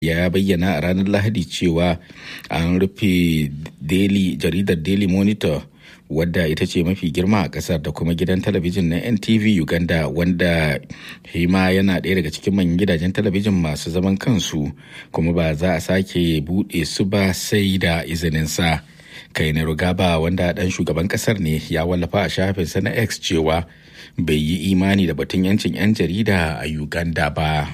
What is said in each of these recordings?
ya bayyana a ranar lahadi cewa an rufe daily jaridar daily monitor wadda ita ce mafi girma a kasar da kuma gidan talabijin na ntv uganda wanda hima yana ɗaya daga cikin manyan gidajen talabijin masu zaman kansu kuma ba za a sake buɗe su ba sai da izinin sa kai na rugaba wanda ɗan shugaban kasar ne ya wallafa a shafinsa na x cewa bai yi imani da batun yancin 'yan jarida a uganda ba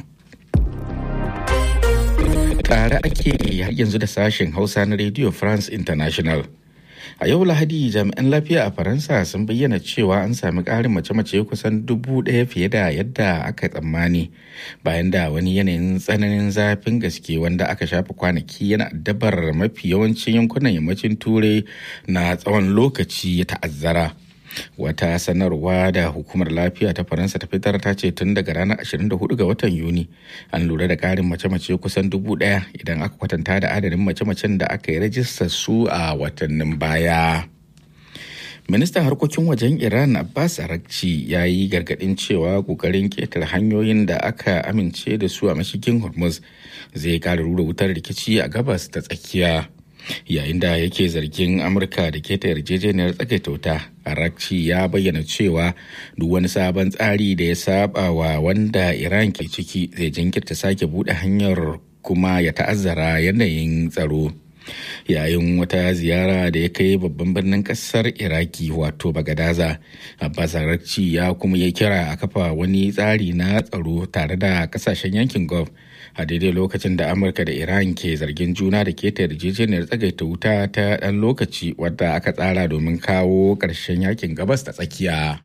tare ake har yanzu da sashen hausa na radio france international a yau lahadi jami'an lafiya a faransa sun bayyana cewa an sami ƙarin mace-mace kusan dubu ɗaya fiye da yadda aka tsammani bayan da wani yanayin tsananin zafin gaske wanda aka shafa kwanaki yana dabar mafi yawancin yankunan yammacin turai na tsawon lokaci ya ta'azzara wata sanarwa da hukumar lafiya ta faransa ta fitar ta ce tun daga ranar 24 ga watan yuni an lura da karin mace-mace kusan dubu daya idan aka kwatanta da adadin mace-macen da aka yi rajistar su a watannin baya ministan harkokin wajen iran abbas arakci ya yi gargadin cewa kokarin ketar hanyoyin da aka amince da su a mashigin hormuz zai kara rura wutar rikici a gabas ta tsakiya yayin da yake zargin amurka da keta yarjejeniyar tsagaita wuta arakci ya bayyana cewa duk wani sabon tsari da ya saba wa wanda iran ke ciki zai jinkirta sake bude hanyar kuma ya ta'azzara yanayin tsaro yayin wata ziyara da ya kai babban birnin kasar iraki wato bagadaza abbas arakci ya kuma ya kira a kafa wani tsari na tsaro tare da kasashen yankin gulf a daidai lokacin da amurka da iran ke zargin juna da keta yarjejeniyar tsagaita wuta ta ɗan lokaci wadda aka tsara domin kawo ƙarshen yakin gabas da tsakiya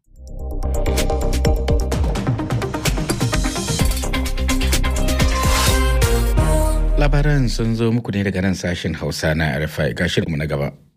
labaran sun zo muku ne daga nan sashen hausa na rfi ga shirinmu na gaba